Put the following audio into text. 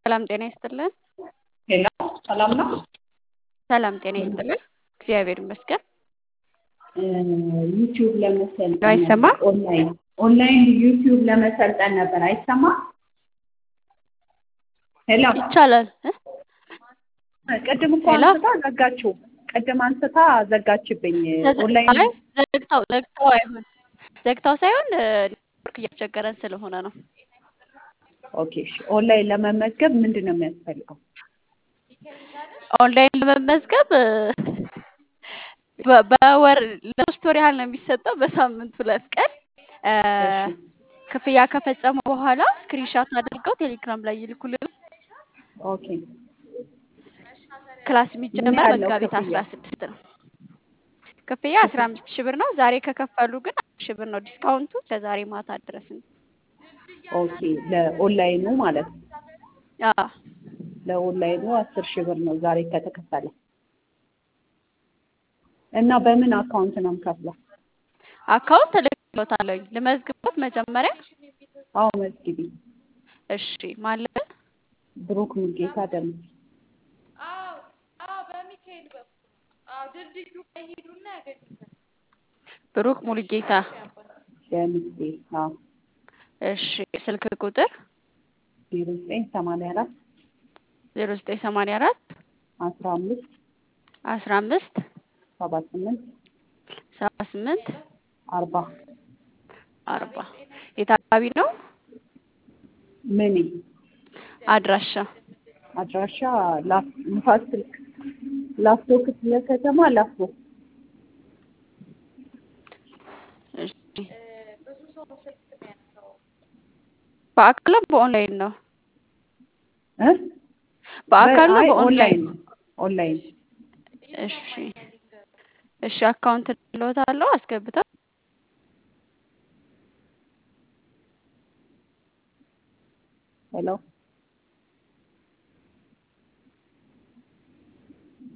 ሰላም ጤና ይስጥልን። ሄሎ ሰላም ነው? ሰላም ጤና ይስጥልን። እግዚአብሔር ይመስገን። ዩቲዩብ ለመሰልጠን አይሰማም? ኦንላይን ኦንላይን ዩቲዩብ ለመሰልጠን ነበር። አይሰማም? ሄሎ ይቻላል እ? ቅድም እኮ ሄሎ? አንስታ ዘጋችው። ቅድም አንስታ ዘጋችብኝ። ዘግ- ኦንላይን አይ ዘግታው ዘግታው አይሆን ዘግታው ሳይሆን እ፣ ኔትወርክ እያስቸገረን ስለሆነ ነው። ኦኬ እሺ። ኦንላይን ለመመዝገብ ምንድን ነው የሚያስፈልገው? ኦንላይን ለመመዝገብ እ፣ በ- በወር ለሶስት ወር ያህል ነው የሚሰጠው። በሳምንት ሁለት ቀን እ፣ እሺ ክፍያ ከፈጸሙ በኋላ ስክሪንሻት አድርገው ቴሌግራም ላይ ይልኩልን። ኦኬ። ክላስ ምን የሚጀመር ያለው መጋቢት ክፍያ? አስራ ስድስት ነው። ክፍያ አስራ አምስት ሺህ ብር ነው። ዛሬ ከከፈሉ ግን አስር ሺህ ብር ነው ዲስካውንቱ ከዛሬ ማታ ድረስ ነው። ኦኬ ለኦንላይኑ ማለት ነው። አዎ ለኦንላይኑ አስር ሺህ ብር ነው ዛሬ ከተከፈለ እና በምን አካውንት ነው የምከፍለው? አካውንት እልክልዎታለሁኝ። ልመዝግቦት መጀመሪያ። አዎ መዝግቢ። እሺ ማለት ብሩክ ሙልጌታ ደምስ ብሩክ ሙሉጌታ። ደምሴ አዎ እሺ ስልክ ቁጥር ዜሮ ዘጠኝ ሰማንያ አራት ዜሮ ዘጠኝ ሰማንያ አራት አስራ አምስት አስራ አምስት ሰባ ስምንት ሰባ ስምንት አርባ አርባ የት አካባቢ ነው? ምን አድራሻ አድራሻ ላፍ- ንፋስ ስልክ ላፍቶ ክፍለ ከተማ ላፍቶ እሺ በአካል ነው በኦንላይን ነው? እ? በአካል ነው አይ በኦንላይን? ኦንላይን ኦንላይን እሺ እሺ አካውንት ልዎታለሁ አስገብተው ሄሎ